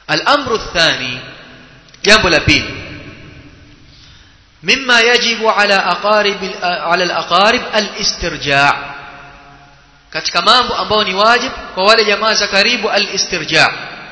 الامر الثاني jambo la pili مما يجب على اقارب على الاقارب الاسترجاع katika mambo ambayo ni wajib kwa wale jamaa za karibu al-istirja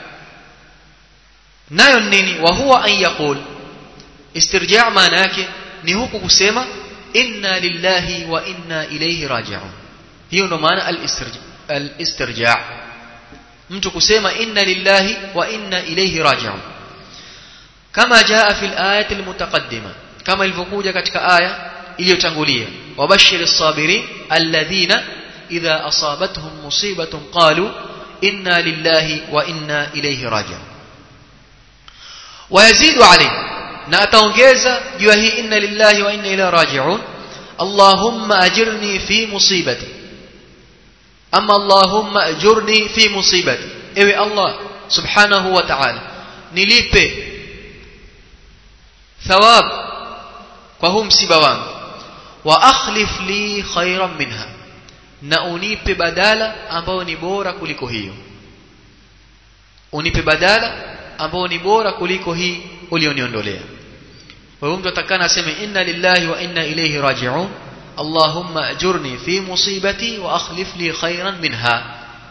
nayo nini wa huwa an yaqul istirja maana yake ni huku kusema inna lillahi wa inna ilayhi raji'un hiyo ndo maana al-istirja al-istirja mtu kusema inna lillahi wa inna ilayhi raji'un kama jaa fi al-ayati al-mutaqaddima kama ilivyokuja katika aya iliyotangulia wabashir as-sabirin alladhina idha asabatuhum musibatun qalu inna lillahi wa inna ilayhi raji'un wayazidu alayhi na ataongeza juu ya hii inna lillahi wa inna ilayhi raji'un allahumma ajirni fi musibati ama allahumma ajurni fi musibati ewe allah subhanahu wa ta'ala nilipe thawab kwa huu msiba wangu wa akhlif li khairan minha na unipe badala ambao ni bora kuliko hiyo unipe badala ambao ni bora kuliko hii ulioniondolea kwa hiyo mtu atakana aseme inna lillahi wa inna ilayhi raji'un allahumma ajurni fi musibati wa akhlif li khairan minha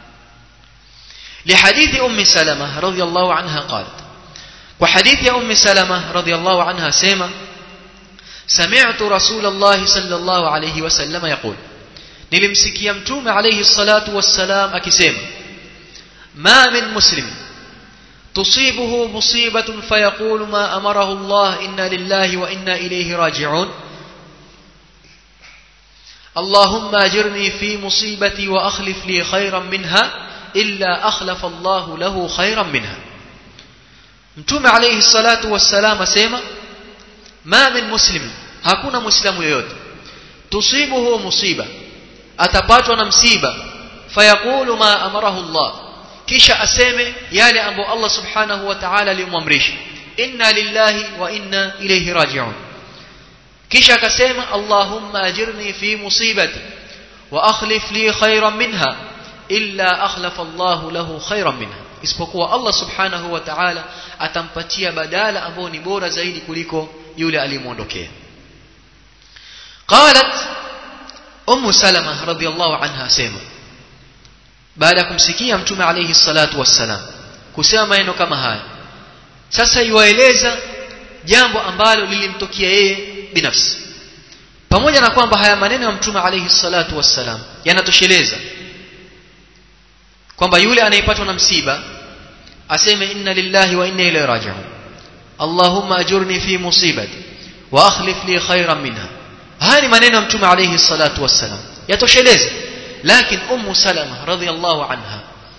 لحديث أم سلمة رضي الله عنها قالت وحديث أم سلمة رضي الله عنها سيما سمعت رسول الله صلى الله عليه وسلم يقول nilimsikia mtume alayhi salatu wassalam akisema ma min muslim tusibuhu musibatun fayaqulu ma amarahu Allah inna lillahi wa inna ilayhi raji'un اللهم اجرني في مصيبتي واخلف لي خيرا منها الا اخلف الله له خيرا منها mtume alayhi salatu wassalam asema ma min muslim hakuna muislamu yoyote tusibuhu musiba atapatwa na msiba fayaqulu ma amarahu Allah kisha aseme yale ambayo Allah subhanahu wa ta'ala alimwamrisha inna lillahi wa inna ilayhi raji'un kisha akasema Allahumma ajirni fi musibati wa akhlif li khayran minha illa akhlafa Allah lahu khayran minha isipokuwa Allah subhanahu wa ta'ala atampatia badala ambao ni bora zaidi kuliko yule aliyemuondokea qalat ummu salama radhiallahu anha asema baada ya kumsikia mtume alayhi salatu wassalam kusema maneno kama haya sasa iwaeleza jambo ambalo lilimtokea yeye binafsi pamoja na kwamba haya maneno ya mtume alayhi salatu wassalam yanatosheleza kwamba yule anayepatwa na msiba aseme inna lillahi wa inna ilayhi raji'un allahumma ajurni fi musibati wa akhlif li khayran minha haya ni maneno ya mtume alayhi salatu wassalam yatosheleza lakini ummu salama radhiallahu anha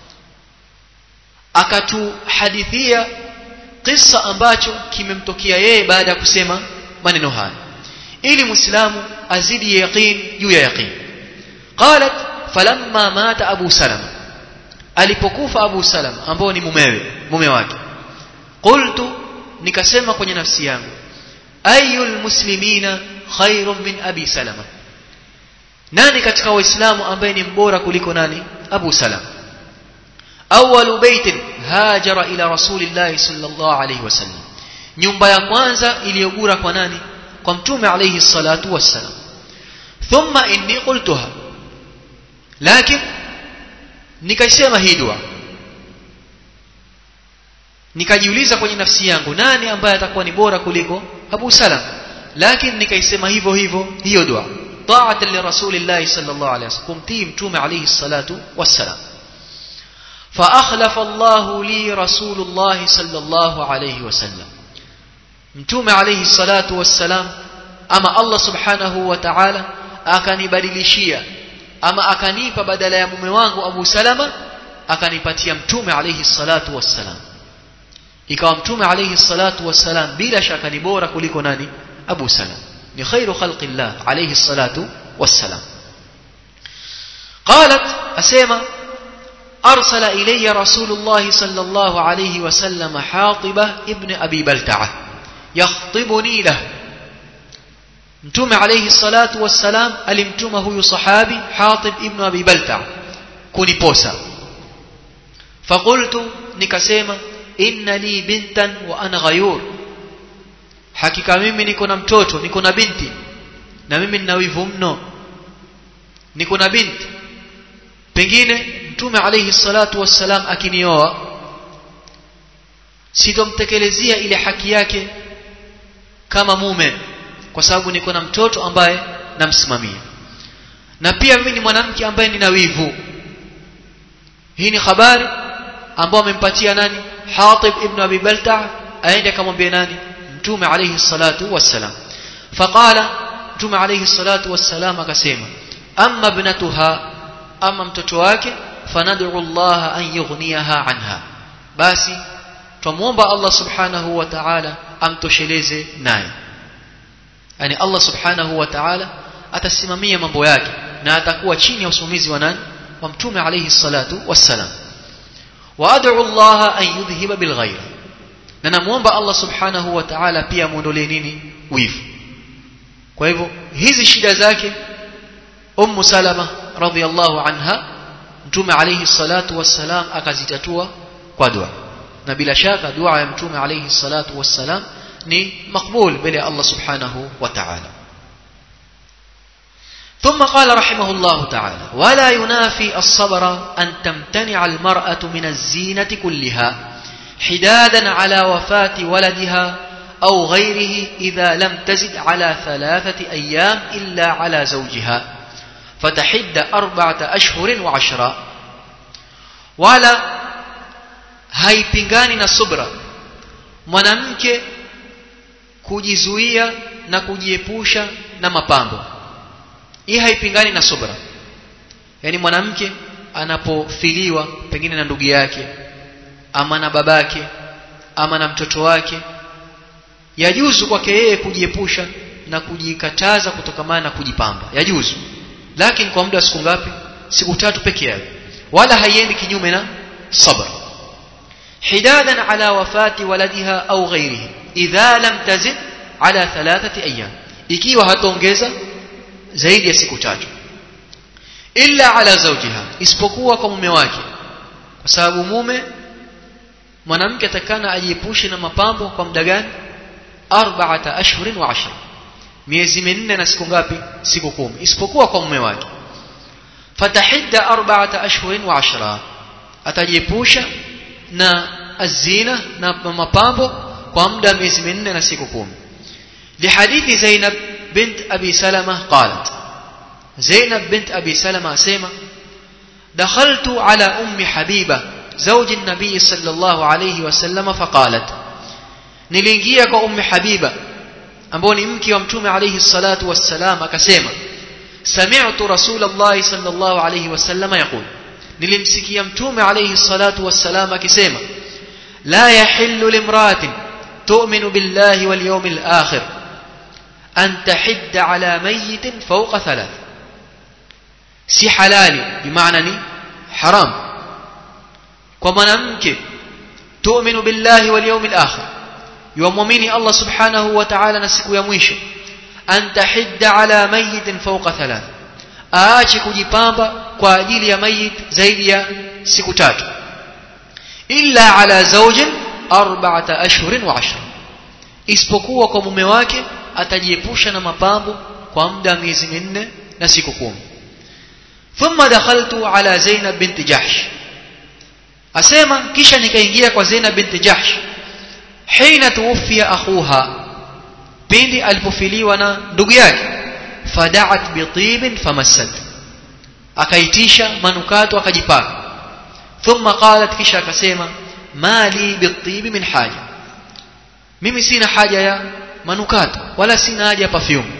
akatuhadithia kisa ambacho kimemtokea yeye baada ya kusema maneno haya ili muislamu azidi yaqin juu ya yaqin qalat falamma mata abu salama alipokufa abu salama ambao ni mumewe mume wake qultu nikasema kwenye nafsi yangu ayul muslimina khairun min abi salama nani katika waislamu ambaye ni mbora kuliko nani abu salama awwalu baitin hajara ila rasulillahi sallallahu alayhi wasallam nyumba ya kwanza iliyogura kwa nani kwa mtume alayhi salatu wassalam thumma inni qultuha lakin nikaisema hii dua nikajiuliza kwenye nafsi yangu nani ambaye atakuwa ni bora kuliko Abu Salam lakini nikaisema hivyo hivyo hiyo dua ta'atan li rasulillahi sallallahu alayhi wasallam kumtii mtume alayhi salatu wassalam فأخلف الله لي رسول الله صلى الله عليه وسلم mtume alayhi salatu wassalam ama Allah subhanahu wa ta'ala akanibadilishia ama akanipa badala ya mume wangu Abu Salama akanipatia mtume alayhi salatu wassalam ikawa mtume alayhi salatu wassalam bila shaka ni bora kuliko nani Abu Salam ni khairu khalqillah alayhi salatu wassalam قالت اسمع أرسل إلي رسول الله صلى الله عليه وسلم حاطبة ابن أبي بلتعة يخطبني له متوم عليه الصلاة والسلام ألمتمه صحابي حاطب ابن أبي بلتعة كوني بوسا فقلت نكسيما inna li bintan wa ana ghayur hakika mimi niko na mtoto niko na binti na mimi nina wivu mno niko na binti pengine mtume alayhi salatu wassalam akinioa sitomtekelezea ile haki yake kama mume kwa sababu niko na mtoto ambaye namsimamia na pia mimi ni mwanamke ambaye nina wivu hii ni habari ambayo amempatia nani Hatib ibn Abi Balta aende akamwambia nani mtume alayhi salatu wassalam faqala mtume alayhi salatu wassalam akasema amma ibnatuha ama mtoto wake fanad'u Allah an yughniyaha anha basi tumuomba Allah subhanahu wa ta'ala amtosheleze naye yani Allah subhanahu wa ta'ala atasimamia mambo yake na atakuwa chini ya usimamizi wa nani wa mtume alayhi salatu wassalam wa ad'u Allah an yudhhiba bil ghayr na namuomba Allah subhanahu wa ta'ala pia muondolee nini wivu kwa hivyo hizi shida zake ummu salama radhiyallahu anha mtume alayhi salatu wassalam akazitatua kwa dua na bila shaka dua ya mtume alayhi salatu wassalam ni makbul mbele ya Allah subhanahu wa ta'ala ثم قال رحمه الله تعالى ولا ينافي الصبر أن تمتنع المرأة من الزينة كلها حدادا على وفاة ولدها أو غيره إذا لم تزد على ثلاثة أيام إلا على زوجها فتحد أربعة أشهر وعشرة ولا haipingani na subra mwanamke kujizuia na kujiepusha na mapambo hii haipingani na subra yani mwanamke anapofiliwa pengine na ndugu yake ama na babake ama na mtoto wake yajuzu kwake yeye kujiepusha na kujikataza kutokamana na kujipamba yajuzu lakini kwa muda wa siku ngapi siku tatu peke yake wala haiendi kinyume na sabr hidadan ala wafati waladiha au ghairihi idha lam tazid ala thalathati ayyam ikiwa hataongeza zaidi ya siku tatu illa ala zawjiha isipokuwa kwa mume wake kwa sababu mume mwanamke atakana ajiepushe na mapambo kwa muda gani arba'ata ashhurin wa ashra miezi minne na siku ngapi siku kumi isipokuwa kwa mume wake fatahidda arba'ata ashhurin wa ashra atajiepusha na azina na mapambo kwa muda miezi minne na siku kumi لحديث زينب بنت أبي سلمة قالت زينب بنت أبي سلمة سيما دخلت على أم حبيبة زوج النبي صلى الله عليه وسلم فقالت نلنجيك أم حبيبة أمبوني مكي ومتوم عليه الصلاة والسلام كسيما سمعت رسول الله صلى الله عليه وسلم يقول نلمسكي يمتوم عليه الصلاة والسلام كسيما لا يحل لامرأة تؤمن بالله واليوم الآخر أن تحد على ميت فوق ثلاث si halali bimaana ni haram kwa mwanamke tu'minu billahi wal yawmil akhir yuamini Allah subhanahu wa ta'ala na siku ya mwisho an tahidda ala mayitin fawqa thalath aache kujipamba kwa ajili ya mayit zaidi ya siku tatu illa ala zawjin arba'ata ashhurin wa ashra isipokuwa kwa mume wake atajiepusha na mapambo kwa muda miezi minne na siku kumi thumma dakhaltu ala Zainab binti Jahsh asema kisha nikaingia kwa Zainab binti Jahsh hina tuwfiya akhuha pindi alipofiliwa na ndugu yake fada'at bitibin famassat akaitisha manukato akajipaka thumma qalat kisha akasema mali bitibi min haja mimi sina haja ya manukato wala sina haja ya perfume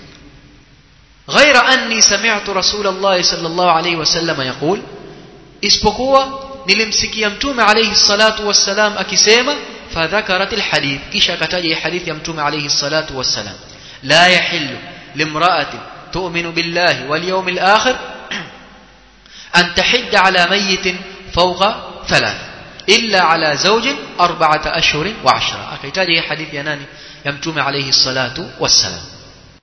غير أني سمعت رسول الله صلى الله عليه وسلم يقول isipokuwa nilimsikia mtume alayhi salatu wassalam akisema fadhakarat alhadith kisha akataja hadithi ya mtume alayhi salatu wassalam la yahillu limra'atin tu'minu billahi wal yawmil akhir an tahidda ala mayyitin fawqa thalath illa ala zawjin arba'ata ashhurin wa ashra akaitaja hadithi ya nani ya mtume alayhi salatu wassalam